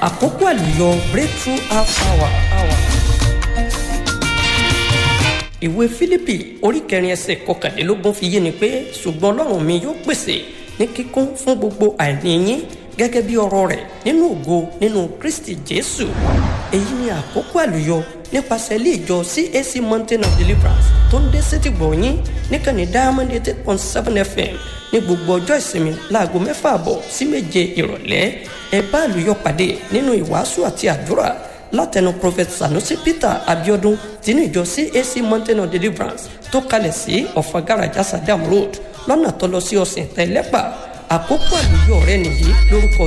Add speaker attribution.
Speaker 1: àkókò àlùyọ breakthrough half hour. hour. ìwé fílípì orí kẹrin ẹsẹ̀ kọkànlélógún fi yé ni pé ṣùgbọ́n ọlọ́run mi yóò pèsè ní kíkún fún gbogbo àìní yín gẹ́gẹ́ bí ọ̀rọ̀ rẹ̀ nínú ògo nínú kristi jésù èyí ni àkókò àlùyọ nípasẹ̀ ilé ìjọ cac mountain of deliverance tó ń dé sétìgbọ̀ yín níkànnì diamond eight point seven fm ní gbogbo ọjọ́ ìsinmi láago mẹ́fà àbọ̀ sí méje ìrọ̀lẹ́ ẹ bá àlùyọ pàdé nínú ìwàásù àti àdúrà látẹnu prophet sanusi peter abiodun tinú ìjọ cac mountain of deliverance tó kalẹ̀ sí ọ̀fagaraja sadam road lọ́nà tó lọ sí ọ̀sìn tẹ́lẹ́pà àkókò àlùyọ rẹ nìyí lórúkọ